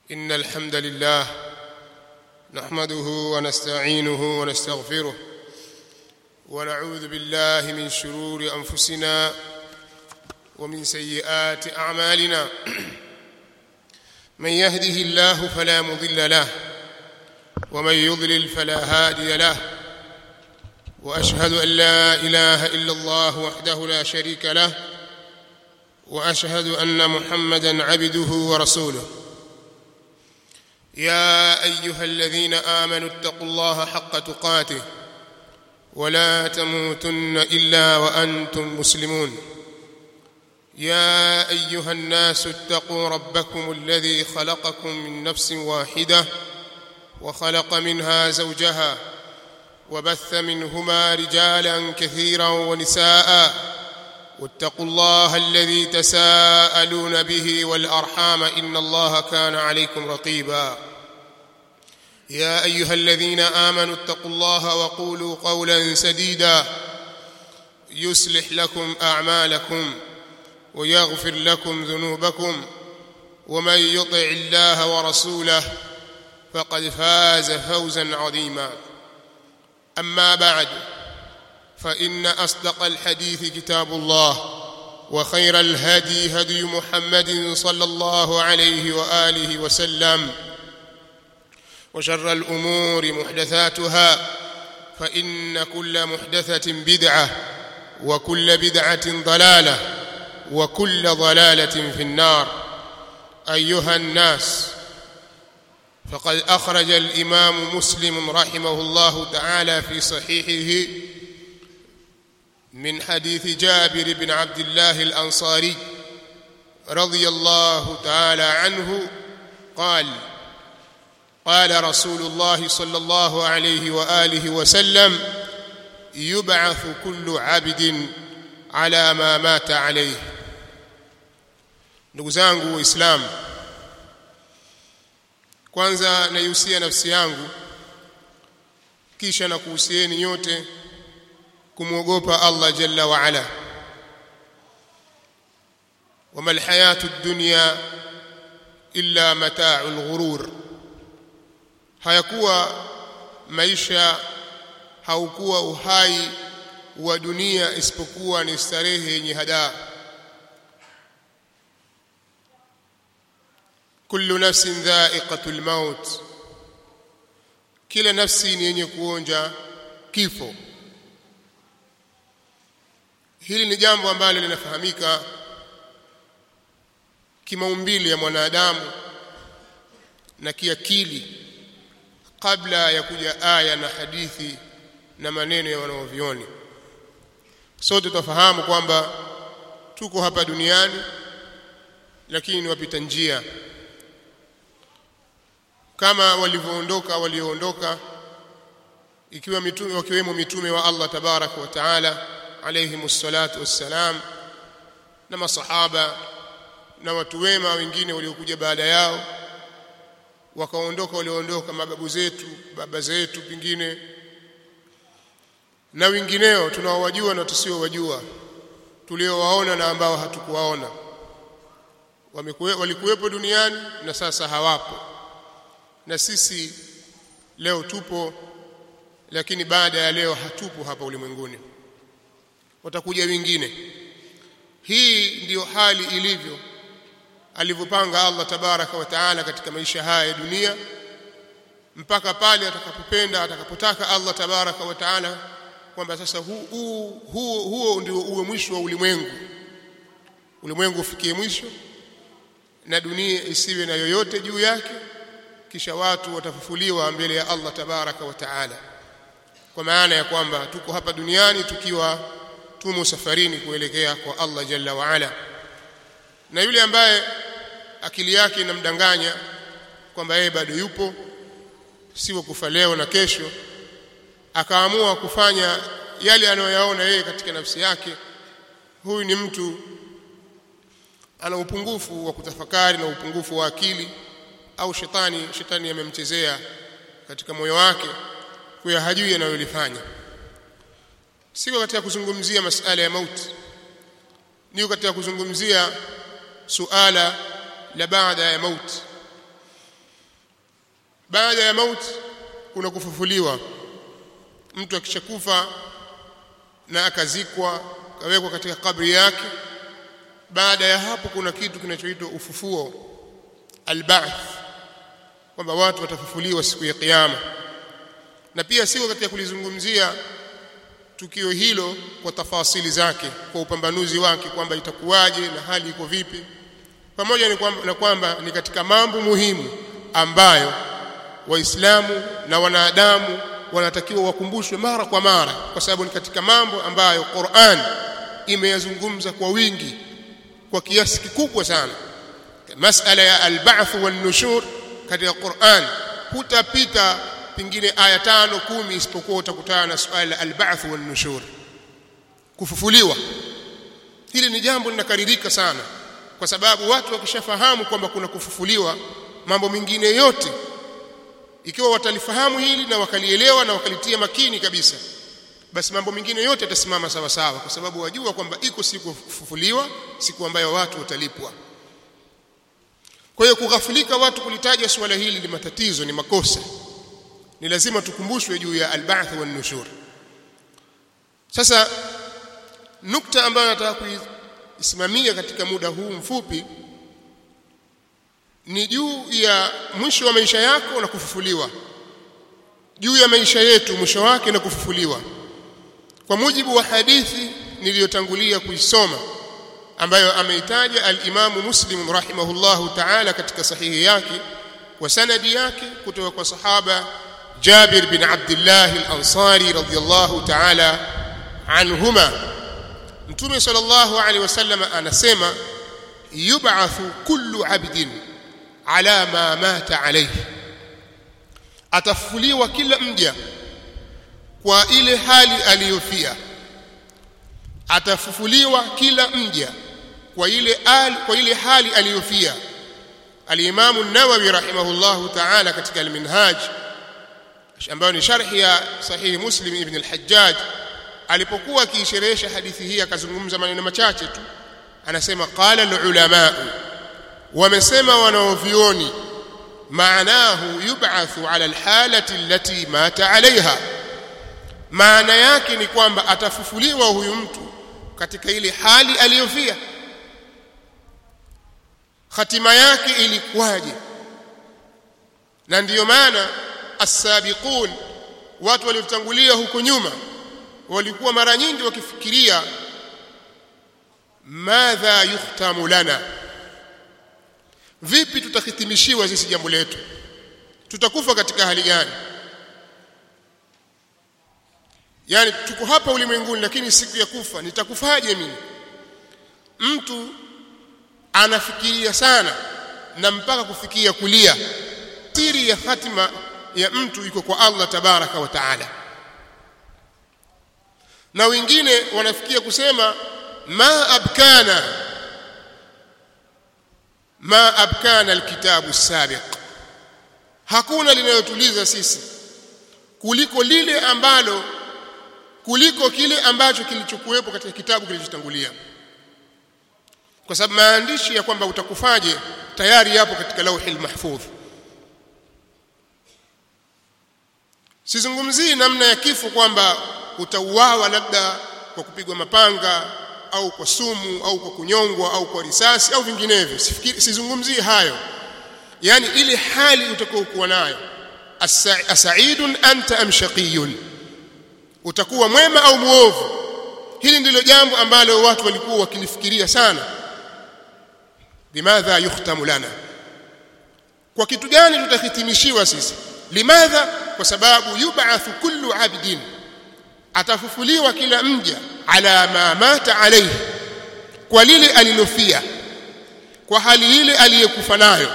إن الحمد لله نحمده ونستعينه ونستغفره ونعوذ بالله من شرور أنفسنا ومن سيئات أعمالنا من يهده الله فلا مضل له ومن يضلل فلا هادي له واشهد ان لا اله الا الله وحده لا شريك له واشهد ان محمدا عبده ورسوله يا ايها الذين امنوا اتقوا الله حق تقاته ولا تموتن الا وانتم مسلمون يا ايها الناس اتقوا ربكم الذي خلقكم من نفس واحده وخلق منها زوجها وبث منهما رجالا كثيرا ونساء واتقوا الله الذي تساءلون به والارحام ان الله كان عليكم رقيبا يا ايها الذين امنوا اتقوا الله وقولوا قولا سديدا يصلح لكم اعمالكم ويغفر لكم ذنوبكم ومن يطع الله ورسوله فقد فاز فوزا عظيما اما بعد فان اصدق الحديث كتاب الله وخير الهدي هدي محمد صلى الله عليه واله وسلم وشر الامور محدثاتها فان كل محدثه بدعه وكل بدعه ضلاله وكل ضلاله في النار ايها الناس فقد اخرج الامام مسلم رحمه الله تعالى في صحيحه من حديث جابر بن عبد الله الانصاري رضي الله تعالى عنه قال قال رسول الله صلى الله عليه واله وسلم يبعث كل عبد على ما مات عليه ndugu zangu waislamu kwanza naihusia nafsi yangu kisha na kuhusieni nyote kumwogopa Allah jalla wa ala wama alhayatu ad-dunya illa mata'ul ghurur hayakuwa maisha haukuwa uhai wa dunia isipokuwa ni starehe yenye hadaa kullu nafsin dha'iqatul maut kila nafsi ni yenye kuonja kifo hili ni jambo ambalo linafahamika kimaumbile ya mwanadamu na kiakili kabla ya kuja aya na hadithi na maneno ya wanaovioni sote tutafahamu kwamba tuko hapa duniani lakini ni wapita njia kama walivyoondoka walioondoka ikiwa mitume wakiwemo mitume wa Allah tabaraka wa taala alayhimus salatu wassalam na masahaba na watu wema wengine waliokuja baada yao wakaondoka walioondoka mababu zetu baba zetu pingine na wengineo tunaowajua na tusiowajua tuliowaona na ambao hatukuwaona walikuwepo duniani na sasa hawapo na sisi leo tupo lakini baada ya leo hatupo hapa ulimwenguni watakuja wengine hii ndiyo hali ilivyo alivyopanga Allah tabaraka wa taala katika maisha haya ya dunia mpaka pale atakapopenda atakapotaka Allah tabaraka wa taala kwamba sasa huo hu, hu, huo ndio uwe mwisho wa ulimwengu ulimwengu ufikie mwisho na dunia isiwe na yoyote juu yake kisha watu watafufuliwa mbele ya Allah tabaraka wa taala kwa maana ya kwamba tuko hapa duniani tukiwa tumo safarini kuelekea kwa Allah jalla wa ala na yule ambaye akili yake inamdanganya kwamba yeye bado yupo sio kufa leo na kesho akaamua kufanya yale anayoyaona yeye katika nafsi yake huyu ni mtu ana upungufu wa kutafakari na upungufu wa akili au shetani shetani amemchezea katika moyo wake kwa hajui anayolifanya siko katika kuzungumzia masala ya mauti niko katika kuzungumzia suala la baada ya mauti baada ya mauti kuna kufufuliwa mtu akishakufa na akazikwa kawekwa katika kabri yake baada ya hapo kuna kitu kinachoitwa ufufuo alba'th kwamba watu watafufuliwa siku ya kiyama na pia siko katika kulizungumzia tukio hilo kwa tafasili zake kwa upambanuzi wake kwamba itakuwaje na hali iko vipi pamoja ni kwamba, na kwamba ni katika mambo muhimu ambayo waislamu na wanadamu wanatakiwa wakumbushwe mara kwa mara kwa sababu ni katika mambo ambayo Qur'an imeyazungumza kwa wingi kwa kiasi kikubwa sana masala ya al-ba'th wan-nushur katika Qur'an hutapita pingine aya tano kumi isipokuwa utakutana na swala la al-ba'th wan-nushur kufufuliwa hili ni jambo linakaririka sana kwa sababu watu wakishafahamu kwamba kuna kufufuliwa mambo mengine yote ikiwa watalifahamu hili na wakalielewa na wakalitia makini kabisa basi mambo mengine yote yatasimama sawa sawa kwa sababu wajua kwamba iko siku kufufuliwa siku ambayo watu watalipwa kwa hiyo kughafilika watu kulitaja suala hili ni matatizo ni makosa ni lazima tukumbushwe juu ya al-ba'th wan nushur sasa nukta ambayo nataka kuisimamia katika muda huu mfupi ni juu ya mwisho wa maisha yako na kufufuliwa juu ya maisha yetu mwisho wake na kufufuliwa kwa mujibu wa hadithi niliyotangulia kuisoma ambayo ameitaja al-Imamu Muslim rahimahullahu ta'ala katika sahihi yake kwa sanadi yake kutoka kwa sahaba Jabir bin Abdullah al-Ansari radhiyallahu ta'ala anhuma Mtume sallallahu alaihi wasallam anasema yub'athu kullu 'abdin ala ma mata alayhi atafufuliwa kila mja kwa ile hali aliyofia atafufuliwa kila mja kwa ile al, kwa ile hali aliyofia al-Imam an-Nawawi rahimahullahu ta'ala katika al-Minhaj ambayo ni sharhi ya sahihi Muslim ibn al-Hajjaj alipokuwa akiisherehesha hadithi hii akazungumza maneno machache tu anasema qala al-ulama wamesema wanaovioni maanahu yub'athu ala al-halati allati mata alaiha maana yake ni kwamba atafufuliwa huyu mtu katika ile hali aliyofia hatima yake ilikuwaje na ndiyo maana as-sabiqun watu waliotangulia huko nyuma walikuwa mara nyingi wakifikiria madha yuhtamu lana vipi tutahitimishiwa sisi jambo letu tutakufa katika hali gani yani tuko hapa ulimwenguni lakini siku ya kufa nitakufaje mimi mtu anafikiria sana na mpaka kufikia kulia siri ya hatima ya mtu iko kwa Allah tabaraka wa taala na wengine wanafikia kusema ma abkana ma abkana alkitabu sabiq hakuna linalotuliza sisi kuliko lile ambalo kuliko kile ambacho kilichokuwepo katika kitabu kilichotangulia kwa sababu maandishi ya kwamba utakufaje tayari yapo katika lauhil mahfudh sizungumzii namna ya kifo kwamba utauawa labda kwa kupigwa mapanga au kwa sumu au kwa kunyongwa au kwa risasi au vinginevyo sizungumzii hayo yani ile hali utakayokuwa nayo asaidun anta am shaqiyun utakuwa mwema au muovu hili ndilo jambo ambalo watu walikuwa wakilifikiria sana bimadha yuhtamu lana kwa kitu gani tutahitimishiwa sisi limadha kwa sababu yub'athu kullu abdin atafufuliwa kila mja ala ma mata alayhi kwa lile alilofia kwa hali ile aliyekufa nayo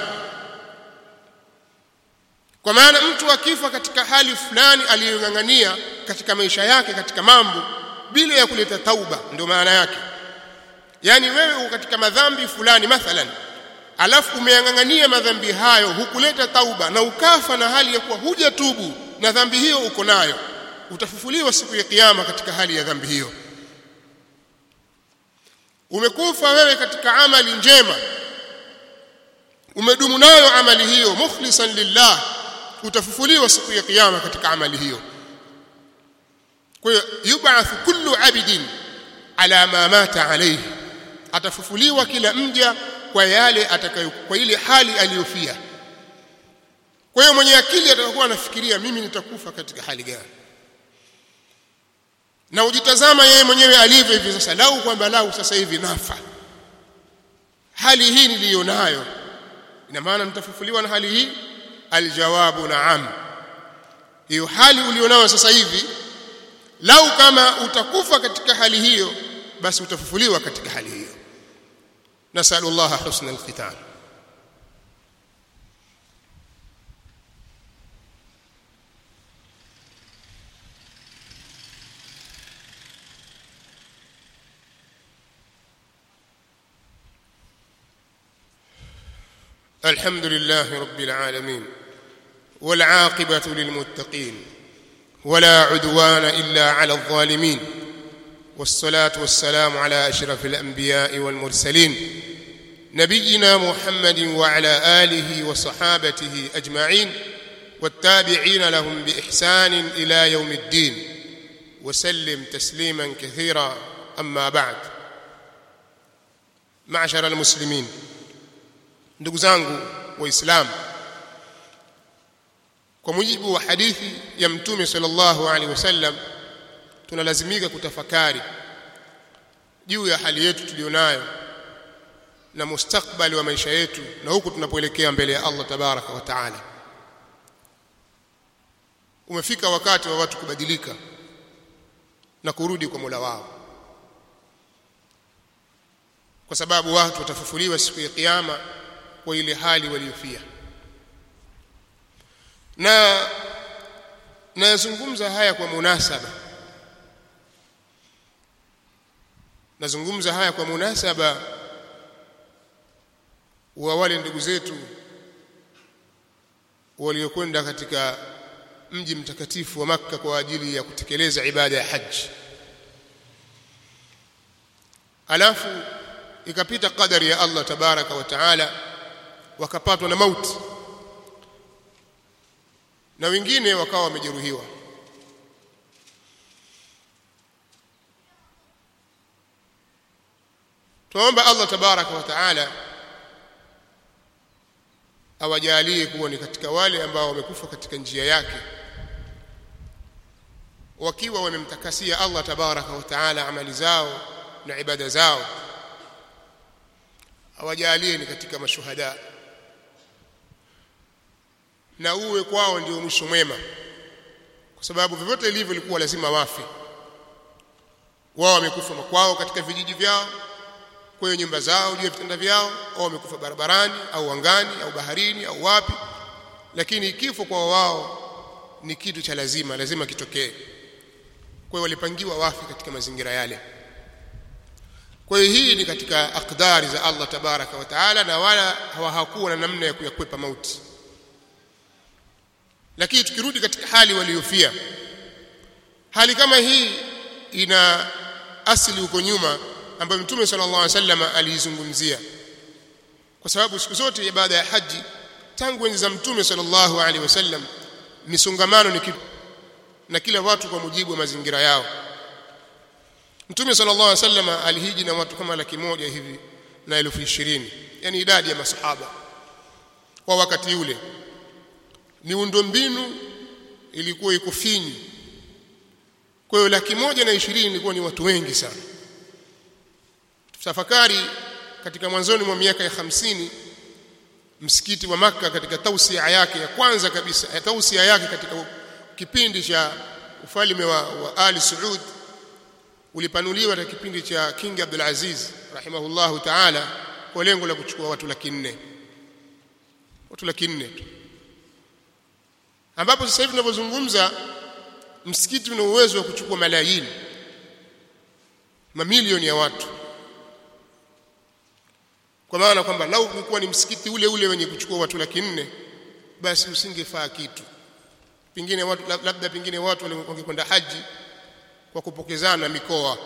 kwa maana mtu akifa katika hali fulani aliyong'ang'ania katika maisha yake katika mambo bila ya kuleta tauba ndio maana yake yani wewe uko katika madhambi fulani mathalan alafu umeyang'ang'ania madhambi hayo hukuleta tauba na ukafa na hali ya kuwa hujatubu na dhambi hiyo uko nayo utafufuliwa siku ya kiyama katika hali ya dhambi hiyo umekufa wewe katika amali njema umedumu nayo amali hiyo mukhlisan lillah utafufuliwa siku ya kiyama katika amali hiyo kwa hiyo yub'athu kullu abidin ala ma mata alayhi atafufuliwa kila mja kwa yale atakayo kwa ile hali aliyofia kwa hiyo mwenye akili atakuwa anafikiria mimi nitakufa katika hali gani na ujitazama yeye mwenyewe alivyo hivi sasa lau kwamba lau sasa hivi nafa hali hii niliyonayo ina maana nitafufuliwa na hali hii aljawabu naam hiyo hali ulionayo sasa hivi lau kama utakufa katika hali hiyo basi utafufuliwa katika hali hiyo nasallallahu husna alkhitam الحمد لله رب العالمين والعاقبة للمتقين ولا عدوان إلا على الظالمين والصلاة والسلام على أشرف الأنبياء والمرسلين نبينا محمد وعلى آله وصحابته أجمعين والتابعين لهم بإحسان إلى يوم الدين وسلم تسليما كثيرا أما بعد معشر المسلمين ndugu zangu waislamu kwa mujibu wa hadithi ya mtume sallallahu alaihi wasallam tunalazimika kutafakari juu ya hali yetu tulionayo na mustakbali wa maisha yetu na huku tunapoelekea mbele ya Allah tabaraka wa taala umefika wakati wa watu kubadilika na kurudi kwa Mola wao kwa sababu watu watafufuliwa siku ya kiyama kwa ile hali waliofia na nazungumza haya kwa munasaba nazungumza haya kwa munasaba wa wale ndugu zetu waliokwenda katika mji mtakatifu wa Makka kwa ajili ya kutekeleza ibada ya haji alafu ikapita kadari ya Allah tabaraka wa taala wakapatwa na mauti na wengine wakawa wamejeruhiwa tuomba Allah tabaraka wa taala awajalie kuwa ni katika wale ambao wamekufa katika njia yake wakiwa wamemtakasia Allah tabaraka wa taala amali zao na ibada zao awajalie ni katika mashuhada na uwe kwao ndio mwisho mwema kwa sababu vyovyote ilivyo ilikuwa lazima wafe wao wamekufa makwao katika vijiji vyao kwenye nyumba zao juu ya vitanda vyao au wamekufa barabarani au angani au baharini au wapi lakini kifo kwa wao ni kitu cha lazima lazima kitokee kwa hiyo walipangiwa wafi katika mazingira yale kwa hiyo hii ni katika akdari za Allah tabaraka wa taala na wala hawakuwa na namna ya kuyakwepa mauti lakini tukirudi katika hali waliofia hali kama hii ina asili huko nyuma ambayo Mtume sallallahu alaihi wasallam aliizungumzia kwa sababu siku zote ibada ya haji tangu enzi za Mtume sallallahu alaihi wasallam misongamano ni kitu na kila watu kwa mujibu wa mazingira yao Mtume sallallahu alaihi wasallam alihiji na watu kama laki moja hivi na elfu ishirini yani idadi ya masahaba kwa wakati ule miundombinu ilikuwa iko finyu kwa hiyo laki moja na ishirini ilikuwa ni watu wengi sana tafakari katika mwanzoni mwa miaka ya hamsini msikiti wa maka katika tausia yake ya kwanza kabisa ya tausia yake katika kipindi cha ufalme wa, wa Ali Saud ulipanuliwa katika kipindi cha King Abdul Aziz rahimahullahu ta'ala kwa lengo la kuchukua watu laki nne watu laki nne tu ambapo sasa hivi tunavyozungumza msikiti una uwezo wa kuchukua malayini mamilioni ya watu kwa maana kwamba lau ungekuwa ni msikiti ule ule wenye kuchukua watu laki nne basi usingefaa kitu pengine watu labda pengine watu wangekwenda haji kwa kupokezana mikoa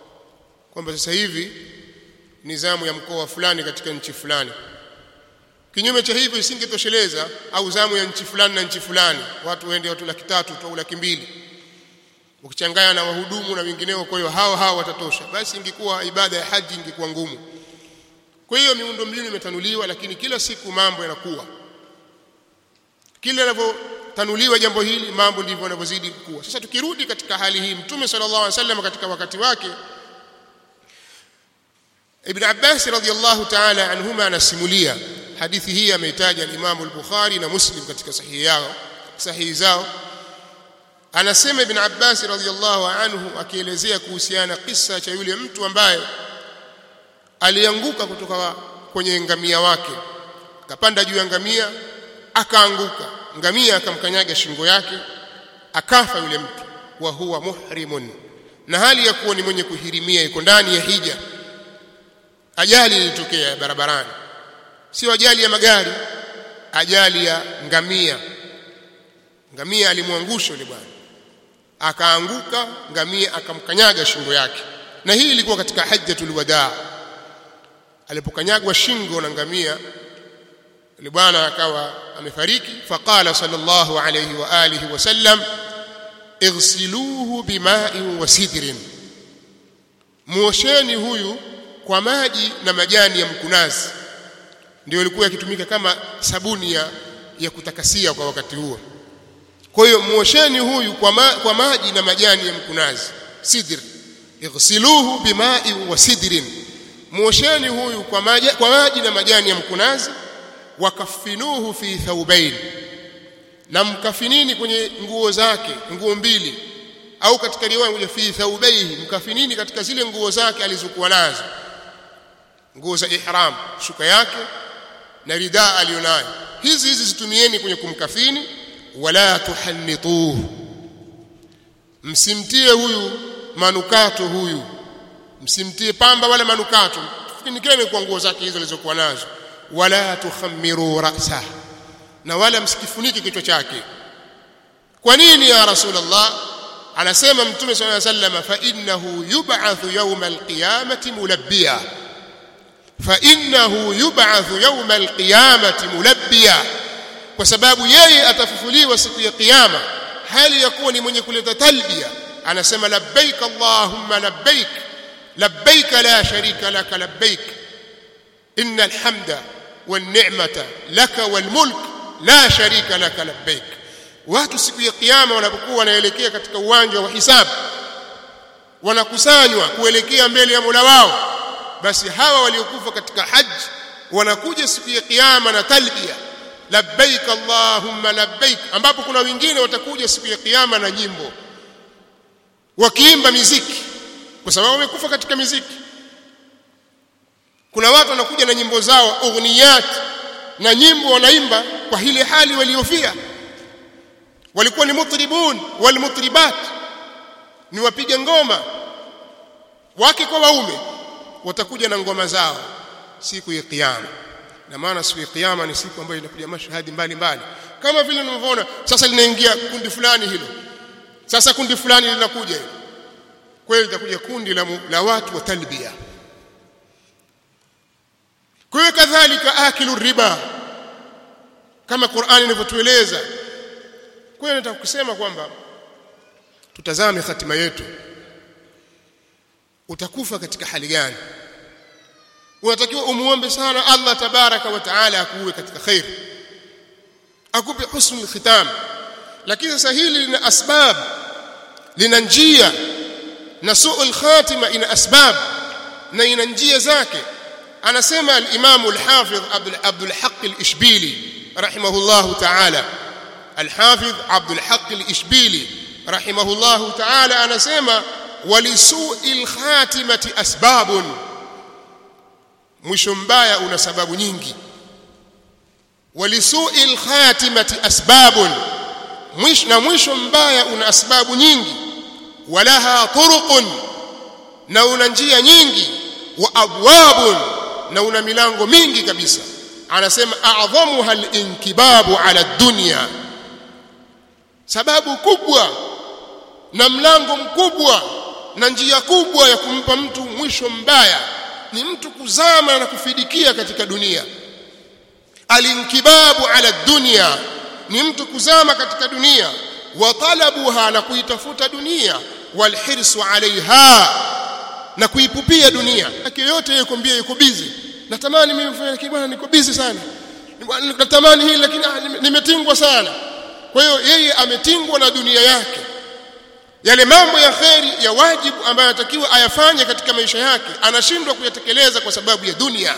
kwamba sasa hivi nizamu ya mkoa fulani katika nchi fulani kinyume cha hivyo isingetosheleza au zamu ya nchi fulani na nchi fulani watu waende watu laki tatu au laki mbili ukichanganya na wahudumu na wengineo kwa hiyo hao hao watatosha basi ingekuwa ibada ya haji ingekuwa ngumu kwa hiyo miundo mbinu imetanuliwa lakini kila siku mambo yanakuwa kila linavyotanuliwa jambo hili mambo ndivyo yanavyozidi kukua sasa tukirudi katika hali hii mtume sallallahu alaihi wasallam katika wakati wake Ibn Abbas radhiyallahu ta'ala anhuma anasimulia hadithi hii ameitaja al-Imam al-Bukhari na Muslim katika sahihi yao sahihi zao anasema Ibn Abbas radhiyallahu anhu akielezea kuhusiana kisa cha yule mtu ambaye alianguka kutoka kwenye ngamia wake akapanda juu ya ngamia akaanguka ngamia akamkanyaga shingo yake akafa yule mtu wa huwa muhrimun na hali ya kuwa ni mwenye kuhirimia iko ndani ya hija ajali ilitokea barabarani sio ajali ya magari ajali ya ngamia ngamia alimwangusha yule bwana akaanguka ngamia akamkanyaga shingo yake na hii ilikuwa katika hajjatul wadaa alipokanyagwa shingo na ngamia yule bwana akawa amefariki faqala sallallahu alayhi wa alihi wasallam ighsiluhu bima'in wa sidrin muosheni huyu kwa maji na majani ya mkunazi ndio ilikuwa yakitumika kama sabuni ya, ya kutakasia kwa wakati huo kwa hiyo muosheni huyu kwa, ma, kwa maji na majani ya mkunazi sidr ighsiluhu bima'in wa sidrin muosheni huyu kwa maji, kwa maji na majani ya mkunazi wakafinuhu fi thawbain na mkafinini kwenye nguo zake nguo mbili au katika riwaya kuja fi thawbaihi mkafinini katika zile nguo zake alizokuwa nazo nguo za ihram shuka yake na ridaa alionayo hizi hizi zitumieni kwenye kumkafini wala tuhannituhu msimtie huyu manukato huyu msimtie pamba wala manukato finikeni kwa nguo zake hizo alizokuwa nazo wala tukhammiru ra'sa na wala msikifunike kichwa chake kwa nini ya rasulullah anasema mtume sallallahu alayhi wasallam fa innahu yub'athu yawm alqiyamati mulabbiya fa innahu yub'athu yawm alqiyamati mulabbiya kwa sababu yeye atafufuliwa siku ya kiyama hali ya kuwa ni mwenye kuleta talbia anasema labbaik allahumma labbaik labbaik la sharika laka labbaik inna alhamda والنعمه لك والملك لا شريك لك لبيك watu siku ya kiyama wanapokuwa wanaelekea katika uwanja wa hisabu wanakusanywa kuelekea mbele ya Mola wao basi hawa waliokufa katika haji wanakuja siku ya kiyama na talbia labbaik allahumma labbaik ambapo kuna wengine watakuja siku ya kiyama na nyimbo wakiimba miziki kwa sababu wamekufa katika miziki kuna watu wanakuja na nyimbo zao ughniyat na nyimbo wanaimba kwa ile hali waliofia walikuwa ni mutribun wal mutribat ni wapiga ngoma wake kwa waume watakuja na ngoma zao siku ya kiyama na maana siku ya kiyama ni siku ambayo inakuja mashahadi mbalimbali kama vile unavyoona sasa linaingia kundi fulani hilo sasa kundi fulani linakuja hilo kweli litakuja kundi la, la watu wa talbia kwa hiyo kadhalika akilu riba kama Qur'ani inavyotueleza kwa hiyo nataka kusema kwamba tutazame hatima yetu utakufa katika hali gani unatakiwa umuombe sana Allah tabaraka wa taala akuwe katika khair akupe husnul khitam lakini sasa hili lina asbab lina njia na suul khatima ina asbab na ina njia zake anasema al-Imam al-Hafidh Abdul Abdul Haqq al-Ishbili rahimahullah ta'ala al-Hafidh Abdul Haqq al-Ishbili rahimahullah ta'ala anasema walisu'il khatimati asbabun mwisho mbaya una sababu nyingi walisu'il khatimati asbabun mwisho na mwisho mbaya una asbabu nyingi walaha turuqun na una njia nyingi wa abwabun na una milango mingi kabisa anasema a'dhamuha al-inkibabu ala dunya sababu kubwa na mlango mkubwa na njia kubwa ya kumpa mtu mwisho mbaya ni mtu kuzama na kufidikia katika dunia alinkibabu ala dunya ni mtu kuzama katika dunia wa talabuha na kuitafuta dunia walhirsu alaiha na kuipupia dunia yake yote yeye kwambia yuko busy natamani mimi kufanya lakini bwana niko busy sana natamani hili lakini ah, nime- nimetingwa sana kwa hiyo yeye ametingwa na dunia yake yale mambo ya kheri ya wajibu ambayo anatakiwa ayafanye katika maisha yake anashindwa kuyatekeleza kwa sababu ya dunia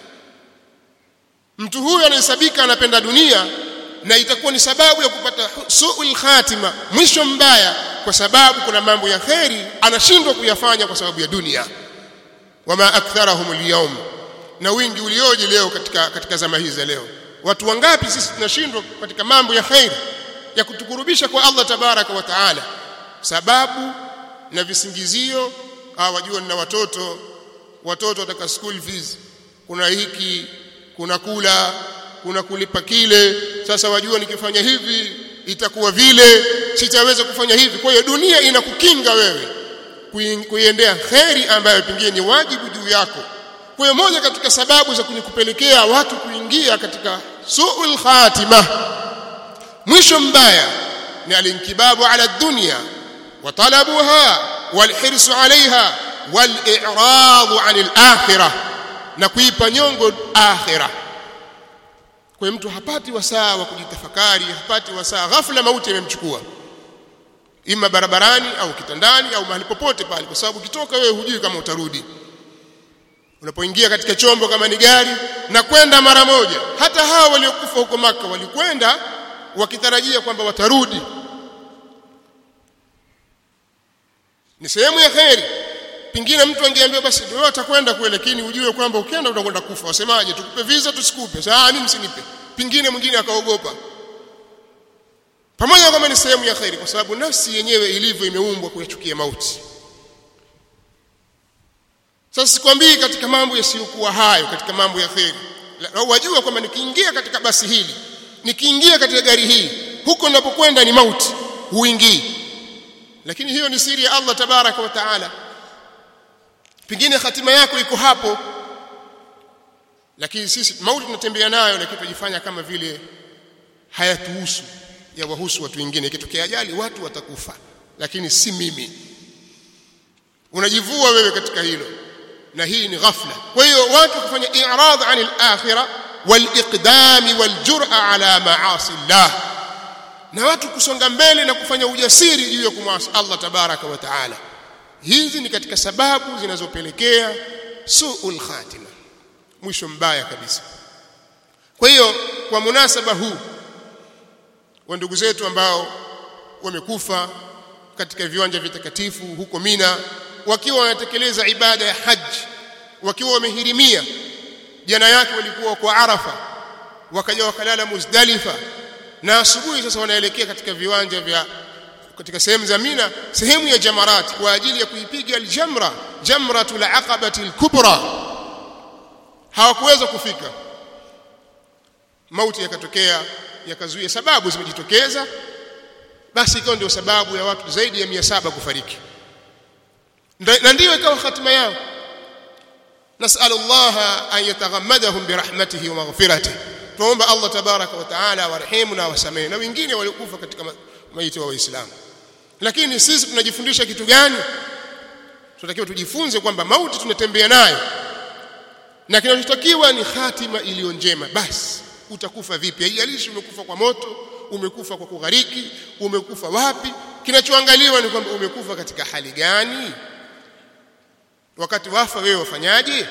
mtu huyu anahesabika anapenda dunia na itakuwa ni sababu ya kupata hu- suul khatima mwisho mbaya kwa sababu kuna mambo ya kheri anashindwa kuyafanya kwa sababu ya dunia wama aktharahum alyawm na wingi ulioje leo katika katika zama hizi za leo watu wangapi sisi tunashindwa katika mambo ya kheri ya kutukurubisha kwa Allah tabaraka wa taala sababu na visingizio ah wajua nina watoto watoto wataka school fees kuna hiki kuna kula kuna kulipa kile sasa wajua nikifanya hivi itakuwa vile sitaweza kufanya hivi kwa hiyo dunia inakukinga wewe kui- kuiendea kheri ambayo pengine ni wajibu juu yako kwa hiyo moja katika sababu za kunikupelekea watu kuingia katika suul khatima mwisho mbaya ni alinkibabu ala dunya wa talabuha walhirsu alaiha waliradu anil akhirah na kuipa nyongo akhirah kwa hiyo mtu hapati wasaa wa kujitafakari hapati wasaa ghafla mauti imemchukua ima barabarani au kitandani au mahali popote pale kwa sababu ukitoka wewe hujui kama utarudi unapoingia katika chombo kama ni gari na kwenda mara moja hata hawa waliokufa huko maka walikwenda wakitarajia kwamba watarudi ni sehemu ya kheri pingine mtu angeambiwa basi wewe utakwenda kule lakini ujue kwamba ukienda utakwenda kufa wasemaje tukupe visa tusikupe sasa mimi msinipe pingine mwingine akaogopa pamoja na kwamba ni sehemu ya kheri kwa sababu nafsi yenyewe ilivyo imeumbwa kuyachukia mauti sasa sikwambii katika mambo yasiyokuwa hayo katika mambo ya kheri La- wajua kwamba nikiingia katika basi hili nikiingia katika gari hii huko ninapokwenda ni mauti huingii lakini hiyo ni siri ya Allah tabaraka wa taala pengine hatima yako iko hapo lakini sisi mauti tunatembea nayo lakini tunajifanya kama vile hayatuhusu ya wahusu watu wengine ikitokea ajali watu watakufa lakini si mimi unajivua wewe katika hilo na hii ni ghafla kwa hiyo watu kufanya i'rad anil akhirah waliqdam waljur'a ala ma'asi Allah na watu kusonga mbele na kufanya ujasiri juu ya kumwasi Allah tabaraka wa taala hizi ni katika sababu zinazopelekea suul khatima mwisho mbaya kabisa kwa hiyo kwa munasaba huu wa ndugu zetu ambao wamekufa katika viwanja vitakatifu huko Mina wakiwa wanatekeleza ibada ya haji wakiwa wamehirimia jana yake walikuwa kwa Arafa wakaja wakalala Muzdalifa na asubuhi sasa wanaelekea katika viwanja vya katika sehemu za Mina sehemu ya Jamarat kwa ajili ya kuipiga aljamra jamratul aqabati alkubra hawakuweza kufika mauti yakatokea yakazuia sababu zimejitokeza basi ikawa ndio sababu ya watu zaidi ya 700 kufariki Nda- na ndiyo ikawa hatima yao نسأل الله أن يتغمدهم برحمته ومغفرته tuomba Allah tabaraka wa taala warehemu na wasamehe na wengine waliokufa katika ma- maiti wa waislamu lakini sisi tunajifundisha kitu gani tunatakiwa tujifunze kwamba mauti tunatembea nayo na kinachotakiwa ni hatima iliyo njema basi utakufa vipi haijalishi umekufa kwa moto umekufa kwa kughariki umekufa wapi kinachoangaliwa ni kwamba umekufa katika hali gani wakati wafa wewe wafanyaje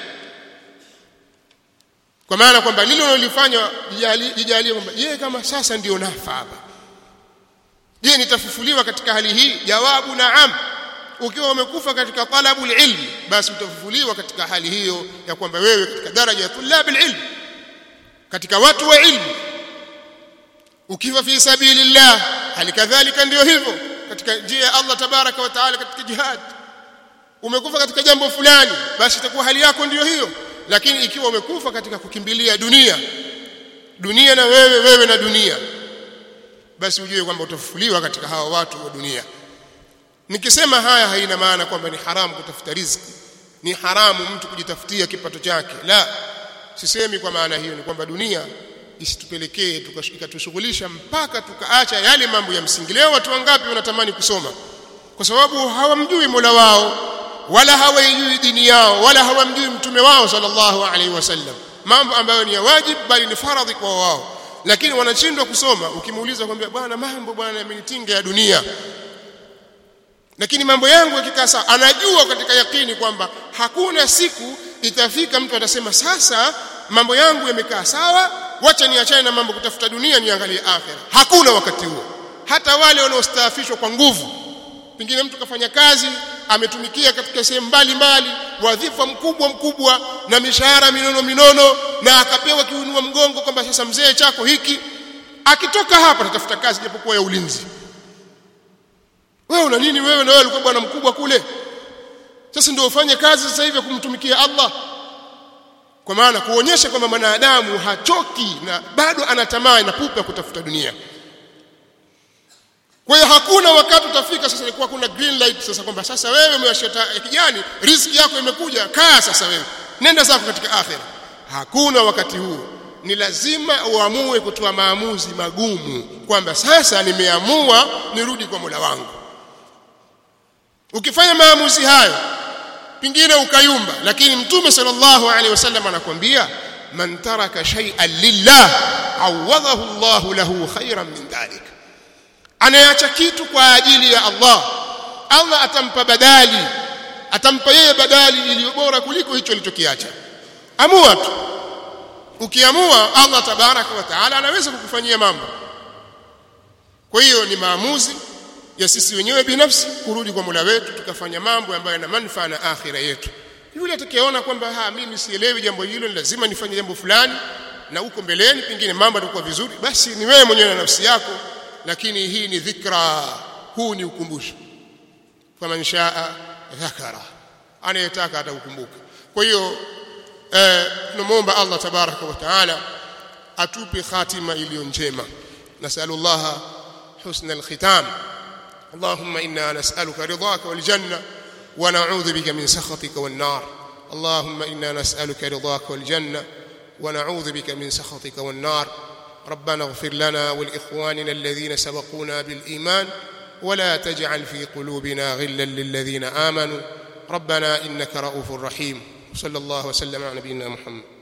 kwa maana kwamba lile unalofanya jijali- jijalie kwamba je kama sasa ndio nafa hapa je nitafufuliwa katika hali hii jawabu naam ukiwa umekufa katika talabu ilmi basi utafufuliwa katika hali hiyo ya kwamba wewe katika daraja ya tulab ilm katika watu wa ilmu ukifa fi sabilillah hali kadhalika ndio hivyo katika njia ya Allah tabaraka wa taala katika jihad umekufa katika jambo fulani basi itakuwa hali yako ndiyo hiyo lakini ikiwa umekufa katika kukimbilia dunia dunia na wewe wewe na dunia basi ujue kwamba utafufuliwa katika hawa watu wa dunia nikisema haya haina maana kwamba ni haramu kutafuta riziki ni haramu mtu kujitafutia kipato chake la sisemi kwa maana hiyo ni kwamba dunia isitupelekee ikatushughulisha mpaka tukaacha yale mambo ya msingi leo watu wangapi wanatamani kusoma kwa sababu hawamjui Mola wao wala hawaijui dini yao wala hawamjui mtume wao sallallahu alaihi wasallam mambo ambayo ni ya wajibu bali ni faradhi kwa wao lakini wanashindwa kusoma ukimuuliza kwambia bwana mambo bwana yamenitinga ya dunia lakini mambo yangu yakikaa sawa anajua katika yakini kwamba hakuna siku itafika mtu atasema sasa mambo yangu yamekaa sawa wacha niachane na mambo kutafuta dunia niangalie akhera hakuna wakati huo hata wale wanaostaafishwa kwa nguvu pengine mtu kafanya kazi ametumikia katika sehemu mbalimbali wadhifa mkubwa mkubwa na mishahara minono minono na akapewa kiunua mgongo kwamba sasa mzee chako hiki akitoka hapa atatafuta kazi japokuwa ya ulinzi wewe una nini wewe na wewe ulikuwa bwana mkubwa kule sasa ndio ufanye kazi sasa hivi kumtumikia Allah kwa maana kuonyesha kwamba mwanadamu hachoki na bado ana tamaa na pupa kutafuta dunia kwa hiyo hakuna wakati utafika sasa ilikuwa kuna green light sasa kwamba sasa wewe umewashia ya kijani riziki yako imekuja kaa sasa wewe nenda zako katika akhera hakuna wakati huo ni lazima uamue kutoa maamuzi magumu kwamba sasa nimeamua nirudi kwa Mola wangu ukifanya maamuzi hayo pingine ukayumba lakini mtume sallallahu alaihi wasallam anakuambia man taraka shay'an lillah awadahu Allah lahu khairan min dhalik anayeacha kitu kwa ajili ya Allah Allah atampa badali atampa yeye badali iliyo bora kuliko hicho alichokiacha amua tu ukiamua Allah tabaraka wa taala anaweza kukufanyia mambo kwa hiyo ni maamuzi ya sisi wenyewe binafsi kurudi kwa Mola wetu tukafanya mambo ambayo yana manufaa na akhira yetu yule atakayeona kwamba ha mimi sielewi jambo hilo lazima nifanye jambo fulani na uko mbeleni pengine mambo yatakuwa vizuri basi ni wewe mwenyewe na nafsi yako lakini hii ni dhikra huu ni ukumbusho faman shaa dhakara anayetaka atakukumbuka kwa hiyo eh, tunamwomba Allah tabaraka wa taala atupe khatima iliyo njema nasallallahu husna alkhitam اللهم إنا نسألك رضاك والجنة ونعوذ بك من سخطك والنار اللهم إنا نسألك رضاك والجنة ونعوذ بك من سخطك والنار ربنا اغفر لنا ولإخواننا الذين سبقونا بالإيمان ولا تجعل في قلوبنا غلا للذين آمنوا ربنا إنك رؤوف رحيم صلى الله وسلم على نبينا محمد